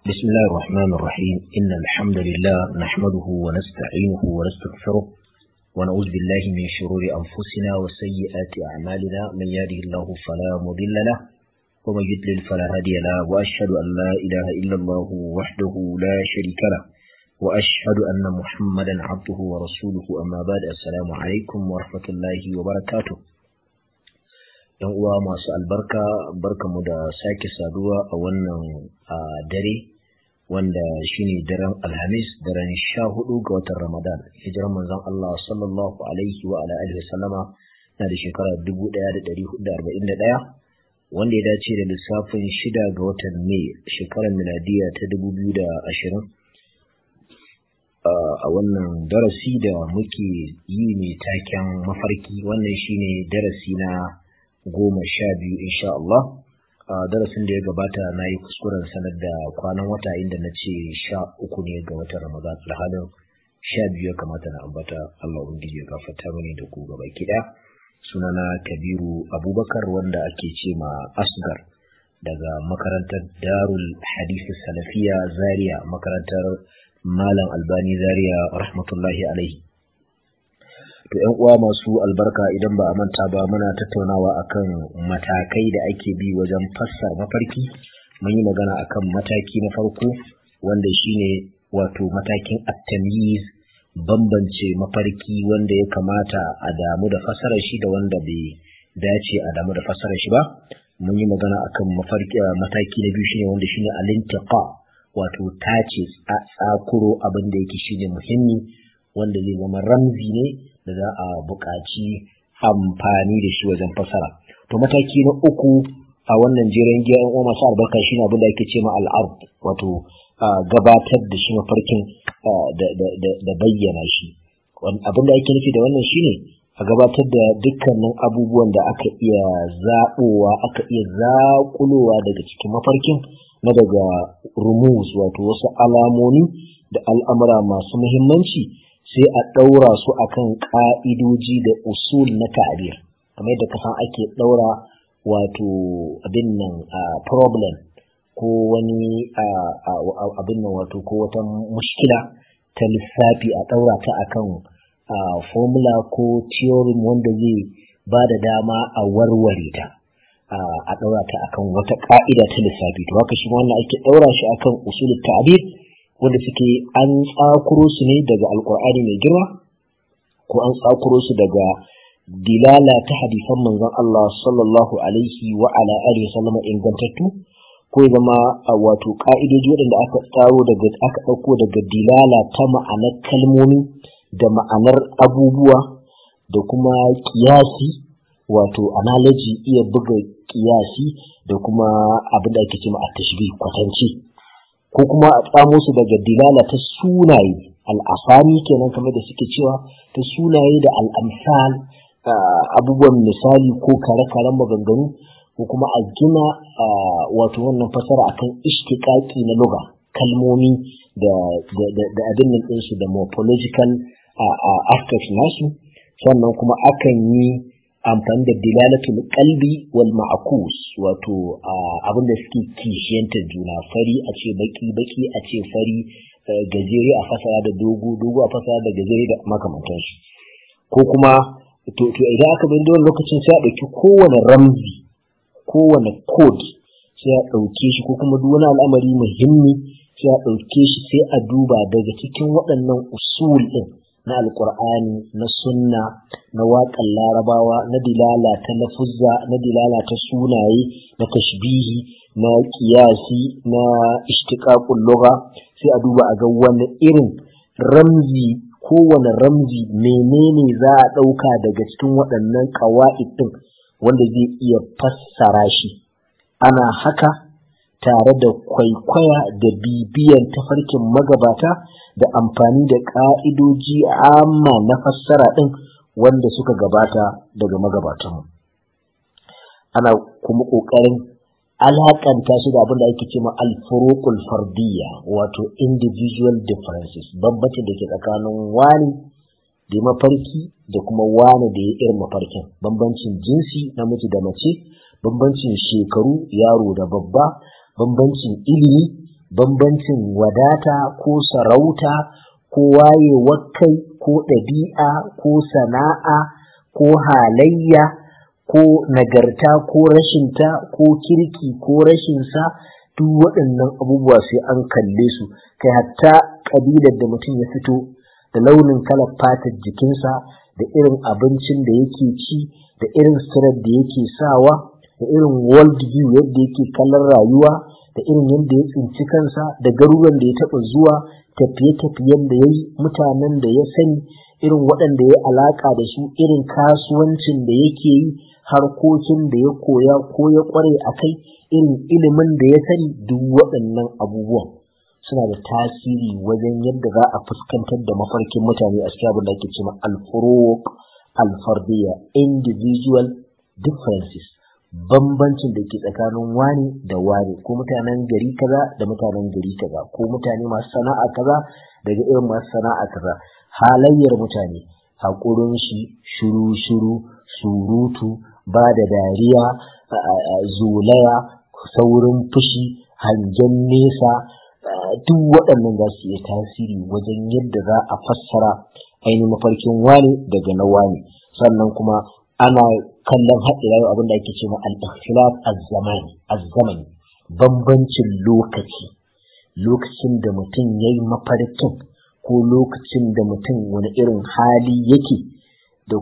بسم الله الرحمن الرحيم إن الحمد لله نحمده ونستعينه ونستغفره ونعوذ بالله من شرور أنفسنا وسيئات أعمالنا من يهده الله فلا مضل له ومن يضلل فلا هادي له وأشهد أن لا إله إلا الله وحده لا شريك له وأشهد أن محمدا عبده ورسوله أما بعد السلام عليكم ورحمة الله وبركاته yan uwa masu albarka barkamu da sake saduwa a wannan dare wanda shine daren alhamis daren sha hudu ga watan ramadan hijirar manzon Allah sallallahu alaihi wa ala alihi sallama na da shekara 1441 wanda ya dace da lissafin shida ga watan mai shekarar miladiya ta 2020 a wannan darasi da muke yi ne taken mafarki wannan shine darasi na goma sha biyu insha Allah a darasin da ya gabata na yi kuskuren sanar da kwanan wata inda na ce sha uku ne ga watan Ramadan alhalin sha biyu ya kamata na ambata Allah ubangiji ya gafarta mini da ku gaba kiɗa sunana Kabiru Abubakar wanda ake ce ma Asgar daga makarantar Darul Hadith Salafiya Zaria makarantar Malam Albani Zaria rahmatullahi alaihi to ‘yan uwa masu albarka idan ba a manta ba muna tattaunawa akan matakai da ake bi wajen fassara mafarki mun yi magana akan mataki na farko wanda shine wato matakin at-tamyiz bambance mafarki wanda ya kamata a damu da fassarar shi da wanda bai dace a damu da fassarar shi ba mun yi magana akan mafarki mataki na biyu shine wanda shine al-intiqa wato tace tsakuro abin da yake shine muhimmi wanda zai zama ramzi ne da za a buƙaci amfani da shi wajen fasara. To mataki na uku a wannan jiran giya uwa masu albarka shi ne abin da ake ce ma al'ard wato gabatar da shi mafarkin da bayyana shi. Abin da ake nufi da wannan shi ne a gabatar da dukkanin abubuwan da aka iya zaɓowa aka iya zaƙulowa daga cikin mafarkin na daga rumus wato wasu alamomi da al'amura masu muhimmanci sai a ɗaura su akan ƙa'idoji da usul na ta'abir kamar yadda kasan ake ɗaura wato abin nan problem ko wani abin nan wato ko wata mushkila ta lissafi a ɗaura ta akan formula ko theorem wanda zai ba da dama a warware ta a ɗaura ta akan wata ƙa'ida ta lissafi to haka shi wannan ake ɗaura shi akan usul ta'abir wanda suke an tsakuro su ne daga alkur'ani mai girma ko an tsakuro su daga dilala ta hadisan manzon Allah sallallahu alaihi wa ala alihi sallama ingantattu ko zama wato ka'idoji waɗanda aka tsaro daga aka ɗauko daga dilala ta ma'anar kalmomi da ma'anar abubuwa da kuma kiyasi wato analogy iya buga kiyasi da kuma abin da ake cewa at-tashbih kwatanci ko kuma a tsamo su daga dilala ta sunaye al'asami kenan kamar da suke cewa ta sunaye da al'amsal abubuwan misali ko kare-karen maganganu ko kuma a gina wato wannan fasara akan ishtiƙaƙi na luga kalmomi da abin nan ɗinsu da morphological aspects nasu sannan kuma akan yi amfani da dilalatul qalbi wal ma'kus wato abin da suke kishiyantar juna fari a ce baki baki a ce fari gajere a fasara da dogo dogo a fasara da gajere da makamantansu ko kuma to to idan aka bin da lokacin sai a dauki kowane ramzi kowane code sai a dauke shi ko kuma duk wani al'amari muhimmi sai a dauke shi sai a duba daga cikin waɗannan usul din na alkur'ani na sunna na waƙan larabawa na dilala ta lafuzza na dilala ta sunaye na tashbihi na kiyasi na ishtiqaqul lugha sai a duba a ga wani irin ramzi kowane ramzi menene za a ɗauka daga cikin waɗannan ƙawa'id ɗin wanda zai iya fassara shi ana haka tare da kwaikwaya da bibiyan tafarkin magabata da amfani da ƙa'idoji amma na fassara ɗin wanda suka gabata daga magabatanmu. Ana kuma ƙoƙarin alaƙanta su da abin da ake cewa alfurukul fardiyya wato individual differences bambancin da ke tsakanin wani da mafarki da kuma wani da ya irin mafarkin bambancin jinsi namiji da mace bambancin shekaru yaro da babba bambancin ilimi bambancin wadata ko sarauta ko wayewar kai ko ɗabi'a ko sana'a ko halayya ko nagarta ko rashinta ko kirki ko rashinsa duk waɗannan abubuwa sai an kalle su kai hatta ƙabilar da mutum ya fito da launin kalar fatar jikinsa da irin abincin da yake ci da irin suturar da yake sawa da irin world view yadda yake kallon rayuwa da irin yadda ya tsinci kansa da garuruwan da ya taɓa zuwa tafiye-tafiyen da ya yi mutanen da ya sani irin waɗanda ya alaƙa da su irin kasuwancin da yake yi harkokin da ya koya ko ya ƙware a kai irin ilimin da ya sani duk waɗannan abubuwan suna da tasiri wajen yadda za a fuskantar da mafarkin mutane a cikin abin da ake cewa alfuruq alfardiyya individual differences bambancin da ke tsakanin wani da wani ko mutanen gari kaza da mutanen gari kaza ko mutane masu sana'a kaza daga irin masu sana'a kaza halayyar mutane haƙurin shi shiru shiru surutu ba da dariya zolaya saurin fushi hangen nesa duk waɗannan za su iya tasiri wajen yadda za a fassara ainihin mafarkin wani daga na wani sannan kuma ana kallon haɗe abin da ake cewa al-ikhtilaf az-zamani bambancin lokaci lokacin da mutum ya yi mafarkin ko lokacin da mutum wani irin hali yake da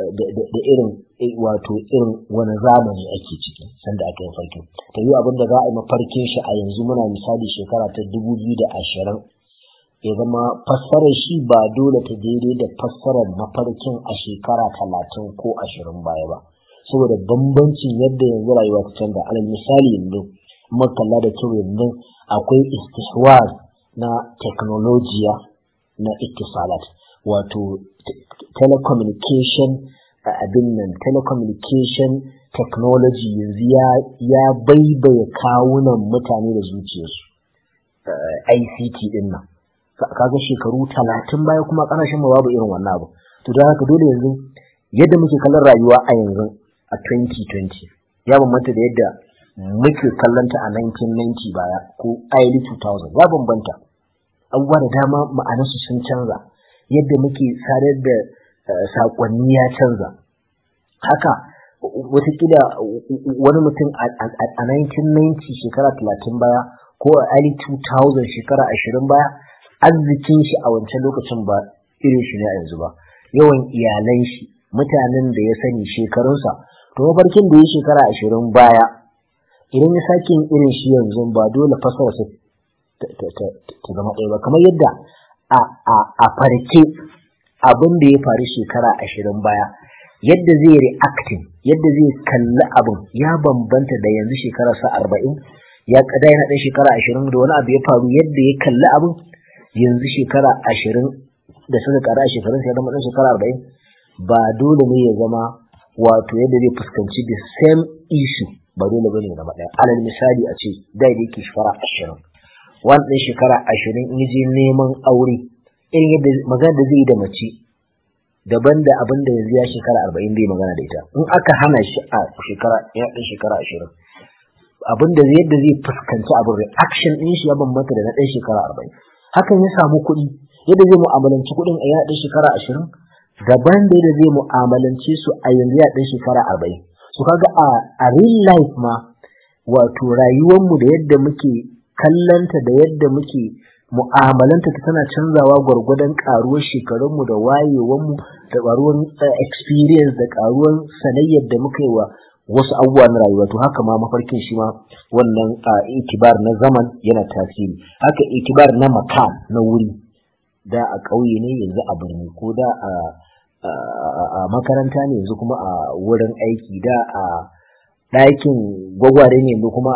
irin wato irin wani zamani ake ciki sanda aka yi farkin ta yi abin da za a yi mafarkin shi a yanzu muna misali shekara ta dubu biyu da ashirin ya zama fassarar shi ba dole ta daidai da fassarar mafarkin a shekara talatin ko ashirin baya ba saboda bambancin yadda yanzu rayuwa ta canza alal misali yanzu kalla da kyau yanzu akwai istihwaz na teknolojiya na ittisalat wato telecommunication abin nan telecommunication technology yanzu ya baibaye kawunan mutane da zuciyarsu ICT din nan kaga shekaru talatin baya kuma ƙasashen mu babu irin wannan abu to don haka dole yanzu yadda muke kallon rayuwa a yanzu a 2020 ya bambanta da yadda muke kallonta a 1990 baya ko early 2000 ya bambanta abubuwa da dama ma'anarsu sun canza yadda muke sadar da saƙonni ya canza haka watakila wani mutum a 1990 shekara 30 baya ko a early 2000 shekara 20 baya arzikin shi a wancan lokacin ba irin shi ne a yanzu ba yawan iyalan shi mutanen da ya sani shekarunsa to mafarkin da ya shekara 20 baya idan ya sake yin irin shi yanzu ba dole fasara su ta zama ɗaya ba kamar yadda a farke abin da ya faru shekara ashirin baya yadda zai reacting yadda zai kalli abin ya bambanta da yanzu shekara sa arba'in ya kada yana ɗan shekara ashirin da wani abu ya faru yadda ya kalli abin yanzu shekara ashirin da suka kara shekarun sai zama ɗan shekara arba'in ba dole ne ya zama wato yadda zai fuskanci the same issue ba dole bane ya zama ɗaya alal misali a ce da yake shekara ashirin wani ɗan shekara ashirin in je neman aure irin yadda magana da zai yi da mace daban da abin da yanzu ya shekara arba'in zai magana da ita in aka hana shi a shekara ya ɗan shekara ashirin abin da yadda zai fuskanci abin reaction ɗin shi ya bambanta da na ɗan shekara arba'in hakan ya samu kuɗi yadda zai mu'amalanci kuɗin a ya ɗan shekara ashirin daban da yadda zai mu'amalance su a yanzu ya ɗan shekara arba'in su kaga a real life ma wato rayuwarmu da yadda muke kallanta da yadda muke mu'amalanta ta tana canzawa gwargwadon karuwar shekarunmu da wayewanmu da karuwar experience da karuwar sanayyar da muka yi wa wasu abubuwa na rayuwa to haka ma mafarkin shi ma wannan itibar na zaman yana tasiri haka itibar na makan na wuri da a ƙauye ne yanzu a birni ko da a makaranta ne yanzu kuma a wurin aiki da a ɗakin gwagware ne yanzu kuma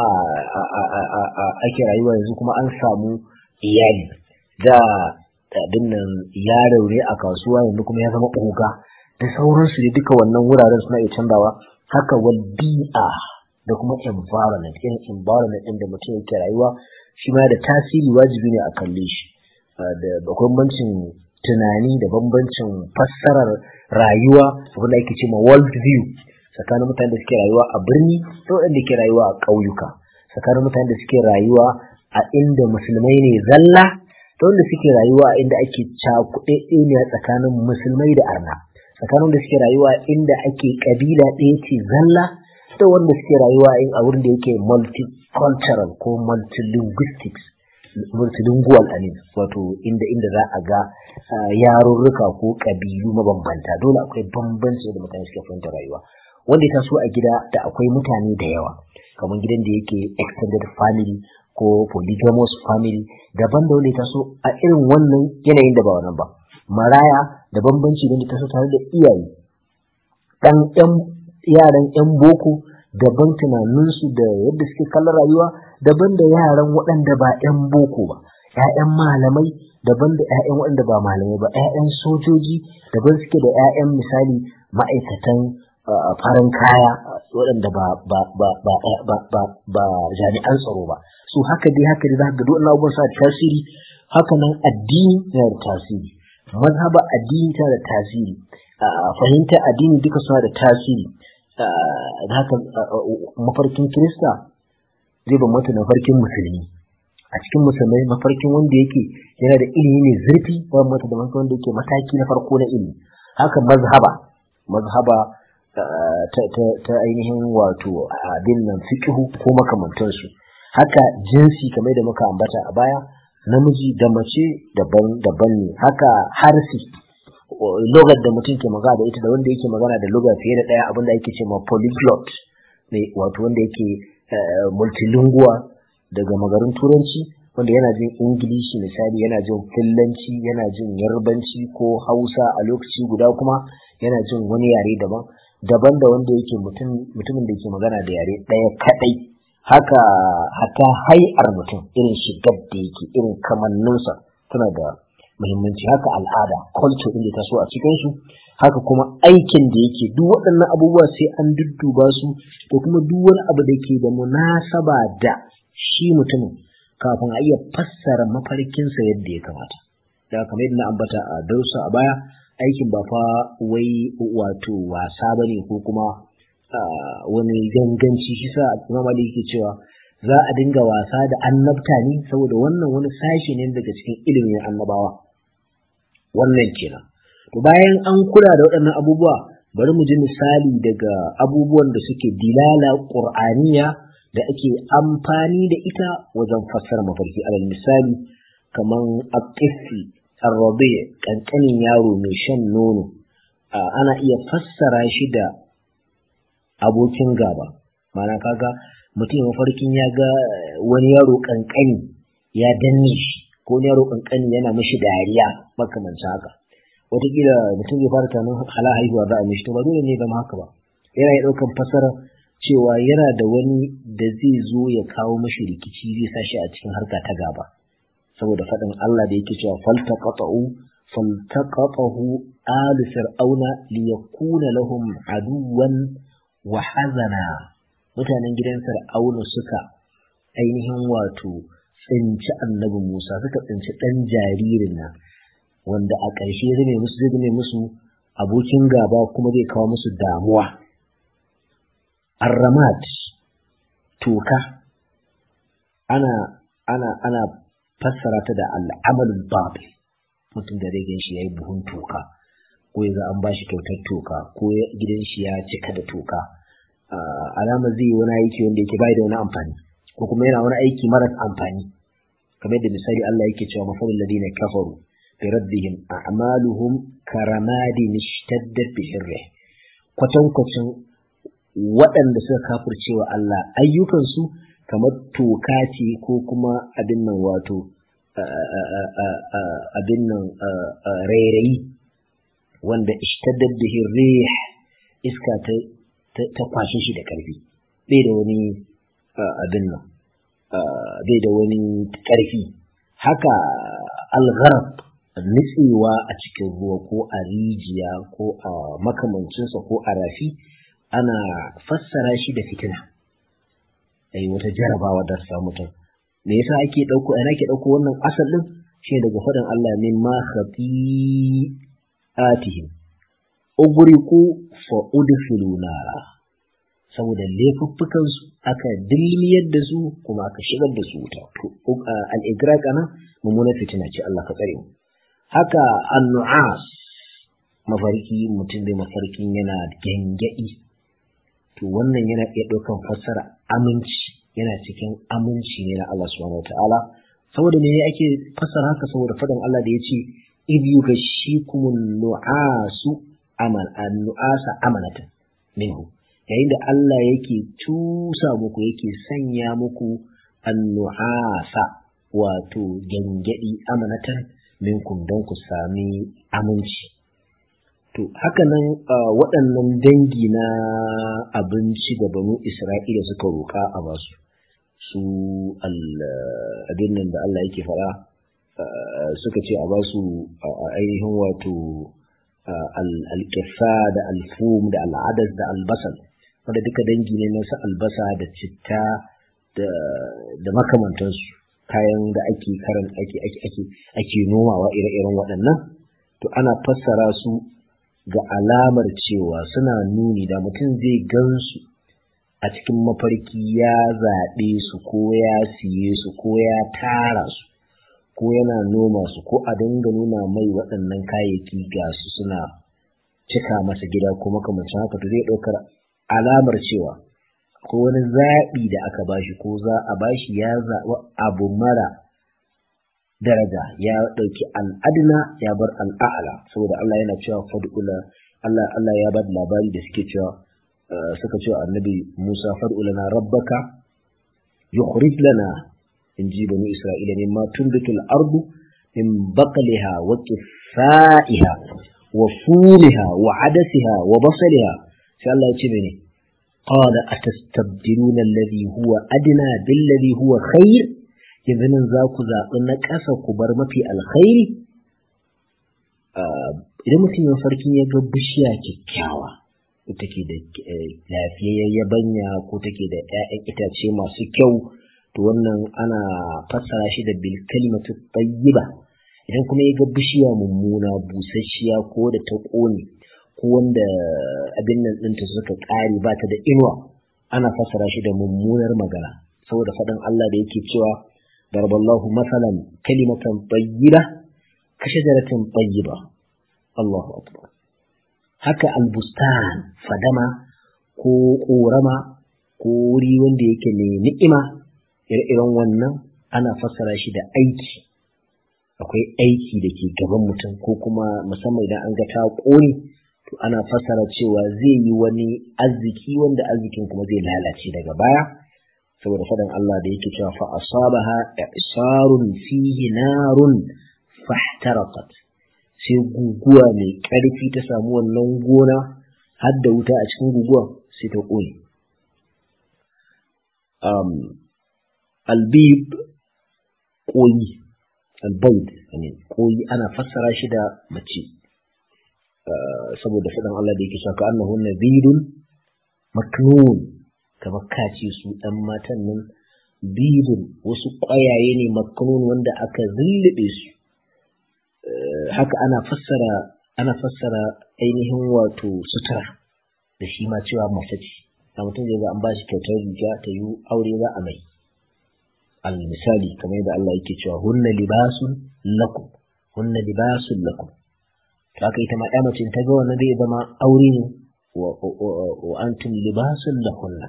ake rayuwa yanzu kuma an samu iyali da abin nan yaro ne a kasuwa yanzu kuma ya zama oga da sauransu ne duka wannan wuraren suna iya canzawa haka wal bi'a da kuma environment irin environment ɗin da mutum yake rayuwa shi ma da tasiri wajibi ne a kalle shi da bambancin tunani da bambancin fassarar rayuwa wanda ake ce ma world view tsakanin mutanen da suke rayuwa a birni da waɗanda ke rayuwa a ƙauyuka tsakanin mutanen da suke rayuwa a inda musulmai ne zalla da wanda suke rayuwa a inda ake cakuɗe ne tsakanin musulmai da arna tsakanin da suke rayuwa inda ake kabila ɗaya ce zalla da wanda suke rayuwa in a wurin da yake multicultural ko multilinguistics multilingual amin wato inda inda za a ga yarurruka ko kabilu mabambanta dole akwai bambanci da mutane suke fahimta rayuwa wanda ya taso a gida da akwai mutane da yawa kamar gidan da yake extended family ko polygamous family daban da wanda ya taso a irin wannan yanayin da ba wannan ba maraya da bambanci da taso tare da iyaye dan yan yaran yan boko daban tunaninsu da yadda suke kallon rayuwa daban da yaran waɗanda ba yan boko ba ‘ya'yan malamai daban da ‘ya'yan waɗanda ba malamai ba ‘ya'yan sojoji daban suke da ‘ya'yan misali ma'aikatan farin kaya waɗanda ba jami'an tsaro ba su haka dai haka dai za ka duk abubuwan sa da tasiri haka nan addini yana da tasiri mazhaba addini tana da tasiri fahimta addini duka suna da tasiri haka mafarkin kirista zai bambanta da mafarkin musulmi a cikin musulmai mafarkin wanda yake yana da ilimi ne zurfi ba mata da wanda yake mataki na farko na ilimi haka mazhaba mazhaba ta ainihin wato abin nan fiqhu ko makamantansu haka jinsi kamar da muka ambata a baya namiji da mace daban-daban ne haka harfi logar da mutum ke magana da ita da wanda yake magana da loga fiye da ɗaya abinda yake ce ma polyglot wato wanda yake multilingual daga magarin turanci wanda yana jin ingilishi misali yana jin fillanci yana jin yarbanci ko hausa a lokaci guda kuma yana jin wani yare daban daban da wanda yake mutumin da ke magana da yare ɗaya kaɗai haka haka hai'ar mutum irin shigar da yake irin kamanninsa tana da muhimmanci haka al'ada culture ɗin da ta so a cikinsu haka kuma aikin da yake duk waɗannan abubuwa sai an dudduba su da kuma duk wani abu da ke da munasaba da shi mutumin kafin a iya fassara mafarkinsa yadda ya kamata da kamar yadda na ambata a darussa a baya aikin ba fa wai wato wasa ba ne ko kuma wani ganganci shi sa imam Ali yake cewa za a dinga wasa da annabta ne saboda wannan wani sashi ne daga cikin ilimin annabawa wannan kenan to bayan an kula da waɗannan abubuwa bari mu ji misali daga abubuwan da suke dilala qur'aniya da ake amfani da ita wajen fassara mafarki alal misali kaman aqifi arrabi kankanin yaro mai shan nono ana iya fassara shi da abokin gaba mana kaga mutum mafarkin ya ga wani yaro kankani ya danne shi ko wani yaro kankani yana mishi dariya makamancin haka wataƙila mutum zai fara tunanin hala haihuwa za a mishi to ba dole ne zama haka ba yana iya ɗaukan fasara cewa yana da wani da zai zo ya kawo mashi rikici zai sa shi a cikin harka ta gaba saboda faɗin Allah da yake cewa faltaqatu faltaqatahu alu fir'auna liyakuna lahum aduwan wa hazana mutanen gidan fir'auna suka ainihin wato tsinci annabi Musa suka tsinci ɗan jaririn nan wanda a ƙarshe zai musu zai zame musu abokin gaba kuma zai kawo musu damuwa arramat toka ana ana ana fassara ta da al'amalul babil mutum da zai shi yayi buhun toka ko ya an bashi kyautar toka ko gidan shi ya cika da toka alama zai yi wani aiki wanda yake bai da wani amfani ko kuma yana wani aiki maras amfani kamar da misali Allah yake cewa mafalul ladina kafaru bi rabbihim a'maluhum karamadin ishtaddat bihi rih kwatankwacin waɗanda suka kafircewa Allah ayyukansu kamar toka ce ko kuma abin nan wato abin nan rairayi wanda ishtaddat bihi rih iska ta ta kwashe shi da ƙarfi bai da wani abin nan bai da wani ƙarfi haka algharab nutsewa a cikin ruwa ko a rijiya ko a makamancinsa ko a rafi ana fassara shi da fitina ai wata jarabawa da sa mutum me yasa ake dauko ana ke dauko wannan asal din shi daga faɗin Allah min ma khati'atihim ugriqu fa udkhilu nara saboda laifuffukansu aka dilmiyar da su kuma aka shigar da su wuta al-igraq ana mummuna fitina ce Allah ka tsare mu haka an-nu'as mafarki mutum bai mafarkin yana gengedi to wannan yana iya ɗaukan fassara aminci yana cikin aminci ne na Allah subhanahu wataala saboda me ake fassara haka saboda faɗin Allah da ya ce idh yughashshikumun nu'asu amal an-nu'asa amanatan minhu yayin da Allah yake tusa muku yake sanya muku annu'asa wato gangadi amanatan minkum don ku sami aminci to hakanan waɗannan dangi na abinci da banu Isra'ila suka roƙa a basu su abin nan da Allah yake faɗa suka ce a basu ainihin wato alƙisa da alfum da al'adas da albasal wanda duka dangi ne na su albasa da citta da makamantansu kayan da ake karan ake ake ake ake nomawa ire-iren waɗannan to ana fassara su ga alamar cewa suna nuni da mutum zai gansu a cikin mafarki ya zaɓe su ko ya siye su ko ya tara su ko yana noma su ko a dinga nuna mai waɗannan kayayyaki ga su suna cika masa gida ko makamancin haka to zai ɗaukar alamar cewa ko wani zaɓi da aka bashi ko za a bashi ya zaɓi abu mara daraja ya ɗauki al'adna ya bar al'a'ala saboda Allah yana cewa fad'ula Allah Allah ya bada labari da suke cewa suka cewa annabi Musa fad'ulana rabbaka yukhrij lana in ji bani Isra'ila ne ma tunbitul ardu min baqliha wa qithaiha wa fumiha wa adasiha wa basaliha sai Allah ya ce mene qala atastabdiluna alladhi huwa adna billadhi huwa khair yanzu nan za ku zaɓi na ƙasa ku bar mafi alkhairi idan mutum ya farkin ya ga bishiya kyakkyawa ko take da lafiyayyen yabanya ko take da 'ya'yan itace masu kyau to wannan ana fassara shi da bil kalimatu tayyiba idan kuma ya ga bishiya mummuna busasshiya ko da ta ƙone ko wanda abin nan ɗinta suka ƙare ba ta da inuwa ana fassara shi da mummunar magana saboda faɗin Allah da yake cewa darballahu masalan kalimatan tayyiba ka shajaratin tayyiba Allahu akbar haka albustan fadama ko ƙorama ko wuri wanda yake mai ni'ima ire-iren wannan ana fassara shi da aiki akwai aiki da ke gaban mutum ko kuma musamman idan an ga ta ƙone to ana fassara cewa zai yi wani arziki wanda arzikin kuma zai lalace daga baya saboda faɗin Allah da yake cewa fa asabaha isarun fihi narun fahtaraqat sai guguwa mai ƙarfi ta samu wannan gona har da wuta a cikin guguwa sai ta ƙone um, albib ƙoyi albaid ƙoyi ana fassara shi da mace saboda faɗin Allah da yake shaka annahu nabidun maknun kamar kace su ɗan matan nan bidun wasu ƙwayaye ne maknun wanda aka zullube su haka ana fassara ana fassara ainihin wato sutura da shi ma cewa mace ce a mutum zai ga an bashi kyautar riga ta yi aure za a mai al misali kamar yadda Allah yake cewa hunna libasun lakum hunna libasun lakum to haka ita ma mace ta ga wannan zai zama aure ne wa antum libasun lahunna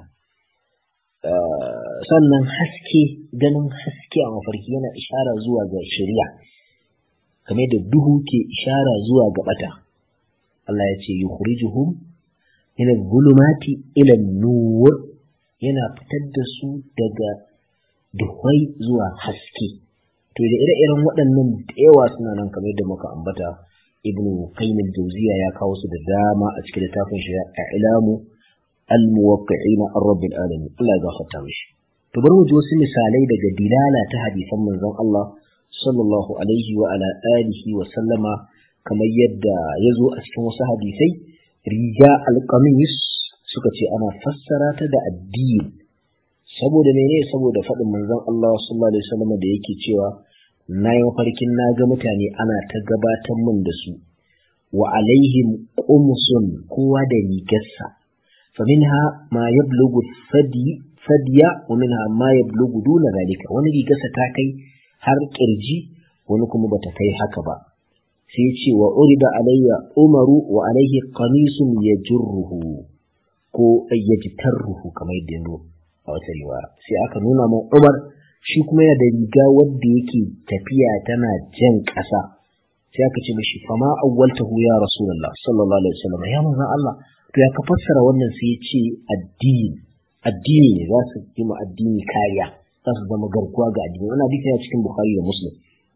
sannan haske ganin haske a mafarki yana ishara zuwa ga shari'a kamar da duhu ke ishara zuwa ga bata Allah ya ce yukhrijuhum min adh-dhulumati ila an-nur yana fitar da su daga duhai zuwa haske to da ire-iren waɗannan da yawa suna nan kamar da muka ambata ibnu qayyim al-jawziya ya kawo su da dama a cikin littafin shi ilamu al-muwaqqi'ina ar-rabbil alamin Allah ya gafarta mishi to bari mu ji wasu misalai daga dilala ta hadisan manzon Allah sallallahu alaihi wa ala alihi wa sallama kamar yadda ya zo a cikin wasu hadisai riga alƙamis suka ce ana fassara ta da addini saboda mene saboda faɗin manzon Allah sallallahu alaihi wasallam da yake cewa na yi mafarkin na ga mutane ana ta gabatar min da su wa alaihim qumsun kowa da rigarsa فمنها ما يبلغ الثدي ثديا ومنها ما يبلغ دون ذلك wani rigarsa ta kai har kirji wani kuma bata kai haka ba sai ya ce wa urida alayya umaru wa alaihi qamisun yajruhu ko yajtarruhu kamar yadda yanzu a wata riwaya sai aka nuna min umar shi kuma yana da riga wadda yake tafiya tana jan ƙasa sai aka ce mishi fama awwaltahu ya rasulullah sallallahu alaihi wasallam ya manzon Allah to ya ka fassara wannan sai ya ce addini addini ne za su yi ma addini kariya za su zama garkuwa ga addini wannan hadisi yana cikin bukhari da muslim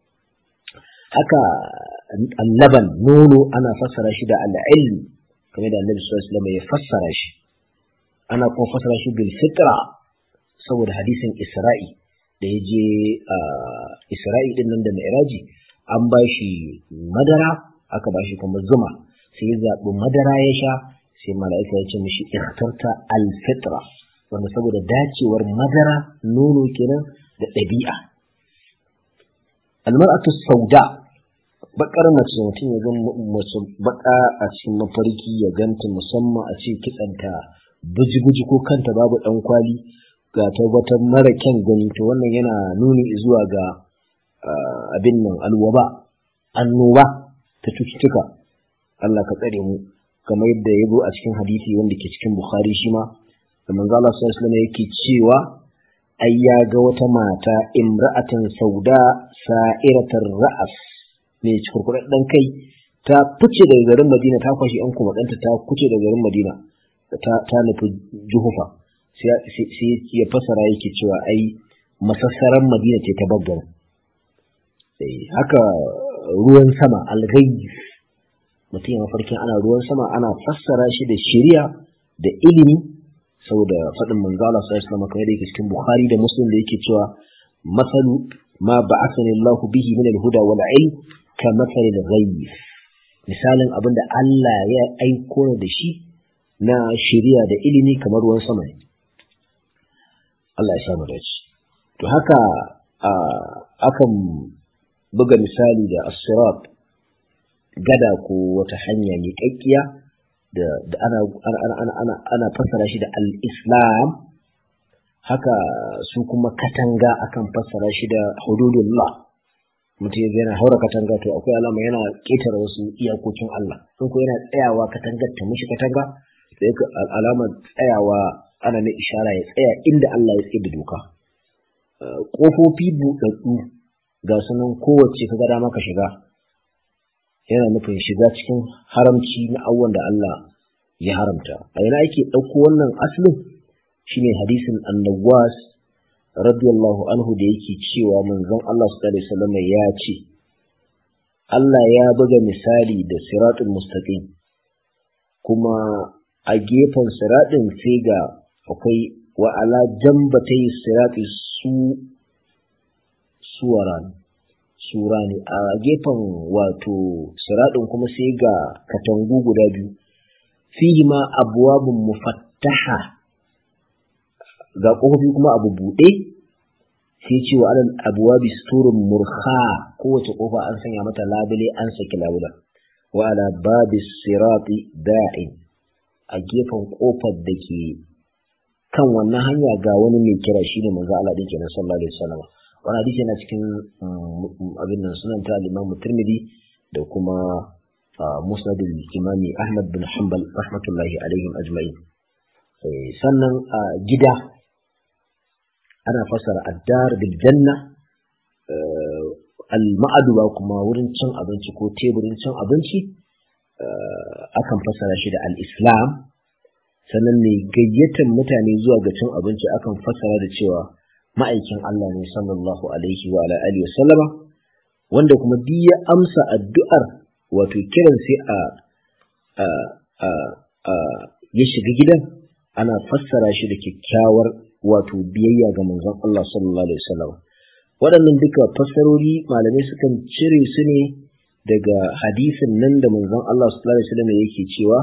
haka annaban nono ana fassara shi da al'ilm kamar da annabi sallallahu alaihi wasallam ya fassara shi ana kuma fassara shi bil fitra saboda hadisin isra'i da ya je isra'i din nan da mi'raji an ba shi madara aka ba shi kuma zuma sai ya zaɓi madara ya sha sai mala'ika ya ce mishi ikhtarta al-fitra wanda saboda dacewar madara nono kenan da ɗabi'a almar'atu sauda bakar mace mutum ya gan mace baka a cikin mafarki ya ganta musamman a ce kitsanta buji-buji ko kanta babu ɗan kwali ga tabbatar mara kyan gani to wannan yana nuni zuwa ga abin nan alwaba annoba ta cututtuka Allah ka tsare mu kamar yadda ya zo a cikin hadisi wanda ke cikin Bukhari shi ma da manzo Allah sallallahu alaihi yake cewa ai ya ga wata mata imra'atan sauda sa'iratar ra'as mai cikurkuɗaɗɗen kai ta fice daga garin Madina ta kwashi yan kuma ɗanta ta kuce daga garin Madina ta nufi Juhufa sai ya fasara yake cewa ai masassaran Madina ce ta baggar haka ruwan sama alghayis mutum ya mafarkin ana ruwan sama ana fassara shi da shari'a da ilimi saboda faɗin manzo Allah sallallahu alaihi wasallam kamar yake cikin Bukhari da Muslim da yake cewa masalu ma ba'athani Allah bihi min al-huda wal ilm ka masal al-ghayb misalin abinda Allah ya aiko da shi na shari'a da ilimi kamar ruwan sama ne Allah ya samu dace to haka akan buga misali da as-sirat gada ko wata hanya mai kakkiya da ana ana ana ana fassara shi da al-islam haka su kuma katanga akan fassara shi da hududullah mutum yana haura katanga to akwai alama yana ketare wasu iyakokin Allah in ko yana tsayawa katangar ta mishi katanga to yake alama tsayawa ana mai ishara ya tsaya inda Allah ya tsaye da doka kofofi buɗaɗɗu ga sunan kowace ka ga dama ka shiga yana nufin shiga cikin haramci na abubuwan da Allah ya haramta a yana ake ɗauko wannan asalin shine hadisin annawas radiyallahu anhu da yake cewa manzon Allah sallallahu alaihi wasallam ya ce Allah ya buga misali da siratul mustaqim kuma a gefen siratin sai ga akwai wa ala jambatai sirati su suwaran sura ne a gefen wato siraɗin kuma sai ga katangu guda biyu fihi ma abwabun mufattaha ga ƙofofi kuma abu buɗe sai ce wa alal abwabi suturun murha kowace ƙofa an sanya mata labule an saki labula wa ala babi sirati da'in a gefen ƙofar da ke kan wannan hanya ga wani mai kira shine manzo Allah din kenan sallallahu alaihi wasallam wani hadisi yana cikin abin nan sunan ta Imam Tirmidhi da kuma Musnad al-Imami Ahmad bin Hanbal rahmatullahi alaihim ajma'in sannan gida ana fasara addar bil janna al-ma'aduba kuma wurin cin abinci ko teburin cin abinci akan fasara shi da al-islam sannan ne gayyatar mutane zuwa ga cin abinci akan fasara da cewa ma'aikin Allah ne sallallahu alaihi wa alihi sallama wanda kuma duk ya amsa addu'ar wato kiran sai a a a a ya shiga gidan ana fassara shi da kyakkyawar wato biyayya ga manzon Allah sallallahu alaihi wasallam waɗannan duka fassarori malamai sukan cire su ne daga hadisin nan da manzon Allah sallallahu alaihi wasallam yake cewa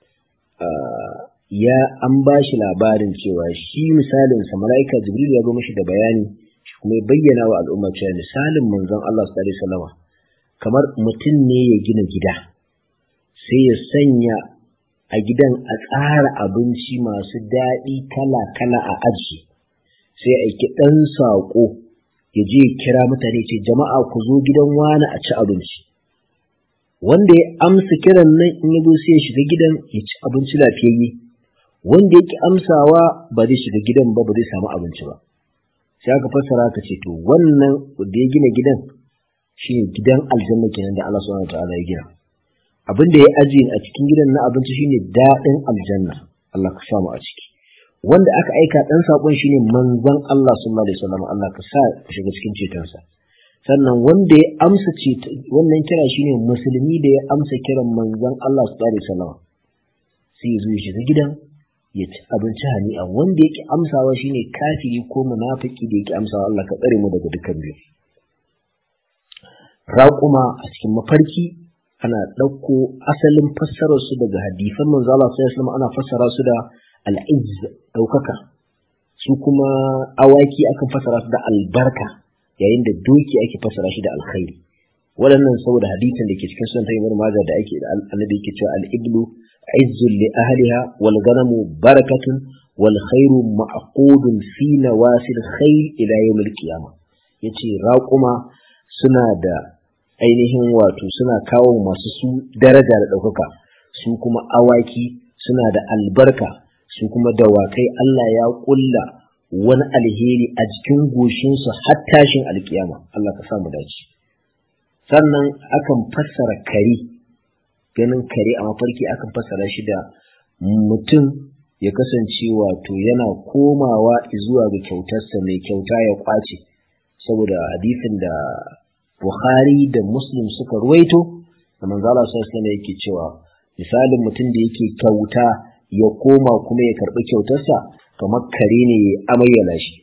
ya an ba shi labarin cewa shi misalin sa mala'ika jibril ya zo mishi da bayani kuma ya bayyana wa al'umma cewa misalin manzon Allah sallallahu alaihi wasallam kamar mutum ne ya gina gida sai ya sanya a gidan a tsara abinci masu daɗi kala-kala a aji sai aiki ɗan saƙo ya je ya kira mutane ce jama'a ku zo gidan wani a ci abinci wanda ya amsa kiran nan in ya zo sai ya shiga gidan ya ci abinci lafiyayye wanda yake amsawa ba zai shiga gidan ba ba zai samu abinci ba sai aka fassara ka ce to wannan da ya gina gidan shine gidan aljanna kenan da Allah subhanahu wataala ya gina abin da ya aje a cikin gidan na abinci shine daɗin aljanna Allah ka samu a ciki wanda aka aika dan sakon shine manzon Allah sallallahu alaihi wasallam Allah ka sa ka shiga cikin cetonsa sannan wanda ya amsa ce wannan kira shine musulmi da ya amsa kiran manzon Allah sallallahu alaihi wasallam sai ya zo ya shiga gidan ya ci abinci hani'a wanda yake amsawa shine kafiri ko munafiki da yake amsawa Allah ka tsare mu daga dukkan biyu raƙuma a cikin mafarki ana ɗauko asalin fassarar su daga hadisan manzo Allah sallallahu alaihi wasallam ana fassara su da al-izz ɗaukaka su kuma awaki akan fassara su da albarka yayin da doki ake fassara shi da alkhairi waɗannan saboda hadisin da ke cikin sunan tayyib maza da ake da annabi yake cewa al-iblu izzun li ahliha wal ghanamu barakatun wal khairu ma'qudun fi nawasil khayl ila yawm al-qiyamah yace raquma suna da ainihin wato suna kawo masu su daraja da ɗaukaka su kuma awaki suna da albarka su kuma dawakai Allah ya ƙulla wani alheri a jikin goshinsu har tashin alkiyama Allah ka samu dace sannan akan fassara kare ganin kare a mafarki akan fassara shi da mutum ya kasance wato yana komawa zuwa ga kyautarsa mai kyauta ya kwace saboda hadisin da Bukhari da Muslim suka ruwaito da manzo Allah sallallahu alaihi yake cewa misalin mutum da yake kyauta ya koma kuma ya karbi kyautarsa kamar kare ne ya amayyana shi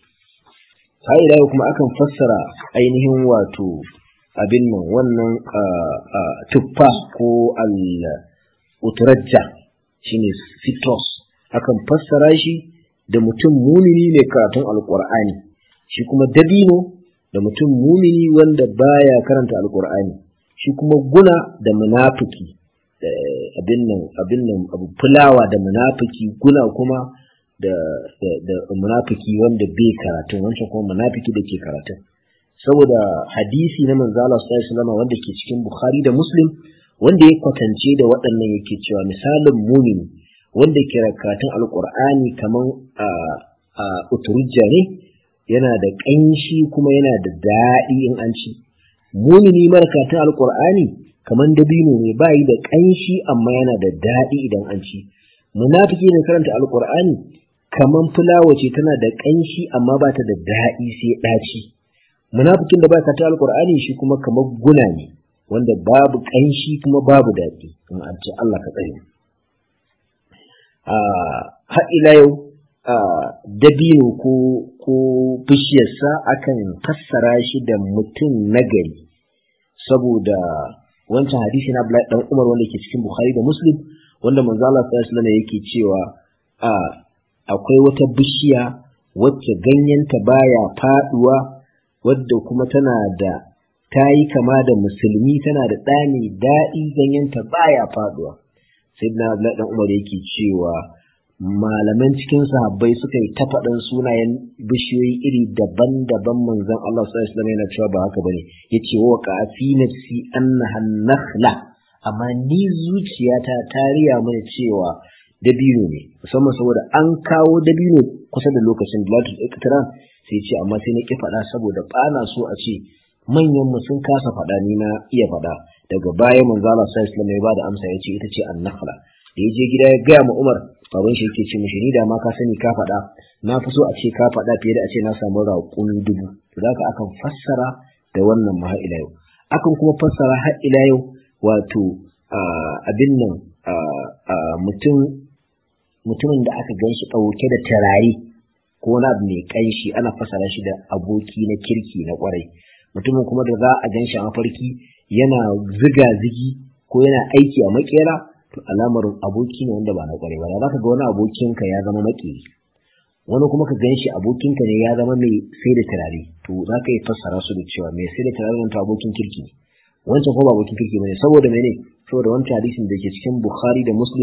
sai da kuma akan fassara ainihin wato abin nan wannan tuffa ko al utrajja shine citrus akan fassara shi da mutum mumini mai karatun alqur'ani shi kuma dabino da mutum mumini wanda baya karanta alkur'ani shi kuma guna da munafiki abin nan abin nan abu fulawa da munafiki guna kuma da da munafiki wanda bai karatu wancan kuma munafiki da ke karatu saboda hadisi na manzo Allah sallallahu alaihi wasallam wanda ke cikin Bukhari da Muslim wanda ya kwatance da waɗannan yake cewa misalin mumini wanda ke karatun alkur'ani kaman a a uturujja ne yana da ƙanshi kuma yana da daɗi in an ci mumini marakatun alƙur'ani kamar dabino ne ba yi da ƙanshi amma yana da daɗi idan an ci munafiki ne karanta alƙur'ani kamar fulawa ce tana da ƙanshi amma ba ta da daɗi sai ɗaci munafikin da ba ka ta alƙur'ani shi kuma kamar guna ne wanda babu ƙanshi kuma babu daɗi in an ci Allah ka tsare har ila yau dabino ko ko bishiyarsa akan fassara shi da mutum nagari saboda wancan hadisi na Abdullahi dan Umar wanda ke cikin Bukhari da Muslim wanda manzo Allah sallallahu alaihi wasallam yake cewa a akwai wata bishiya wacce ganyenta baya faduwa wadda kuma tana da ta yi kama da musulmi tana da ɗani daɗi ganyenta baya faduwa sai na Abdullahi dan Umar yake cewa malaman cikin sahabbai suka yi ta faɗin sunayen bishiyoyi iri daban-daban manzon Allah sallallahu alaihi wasallam yana cewa ba haka bane yace wa ka fi nafsi annaha nakhla amma ni zuciyata ta riya mana cewa dabino ne musamman saboda an kawo dabino kusa da lokacin Latul Iqtiran sai ce amma sai na ki faɗa saboda bana so a ce manyan mu sun kasa faɗa ni na iya faɗa daga baya manzo Allah sallallahu alaihi wasallam ya bada amsa yace ita ce an-nakhla da ya je gida ya gaya ma Umar baban shi yake ce mishi ni da ma ka sani ka faɗa na fi so a ce ka faɗa fiye da a ce na samu raƙun dubu to da haka akan fassara da wannan ma ila yau akan kuma fassara har ila yau wato abin nan mutum mutumin da aka gan shi ɗauke da turare ko wani abu mai ƙanshi ana fassara shi da aboki na kirki na ƙwarai mutumin kuma da za a gan shi a mafarki yana ziga zigi ko yana aiki a makera to alamar aboki ne wanda ba na kware ba za ka ga wani abokinka ya zama maki wani kuma ka gan shi abokinka ne ya zama mai sai da turare to za ka yi fassara su da cewa mai sai da turare nan to abokin kirki ne wancan kuma ba abokin kirki bane saboda mene saboda wancan hadisin da ke cikin Bukhari da Muslim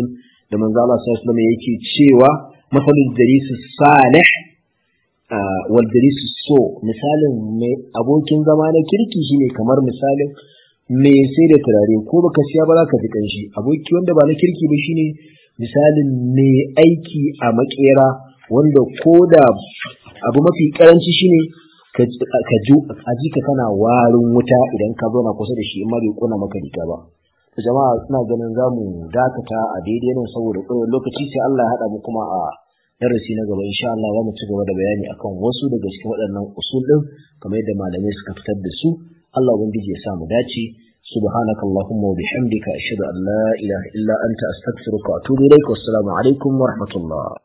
da manzo Allah sallallahu alaihi yake cewa masalul jalisu salih wal jalisu so misalin mai abokin zama na kirki shine kamar misalin me sai da turare ko baka siya ba za ka ji kanshi aboki wanda ba na kirki ba shine misalin me aiki a makera wanda ko da abu mafi karanci shine ka ji a jika kana warin wuta idan ka zauna kusa da shi in ma bai kona maka riga ba jama'a suna ganin za mu dakata a daidai nan saboda ƙwarar lokaci sai Allah ya haɗa mu kuma a darasi na gaba insha Allah za mu ci gaba da bayani akan wasu daga cikin waɗannan usul ɗin kamar yadda malamai suka fitar da su Allah ubangiji ya sa mu dace سبحانك اللهم وبحمدك أشهد أن لا إله إلا أنت أستغفرك وأتوب إليك والسلام عليكم ورحمة الله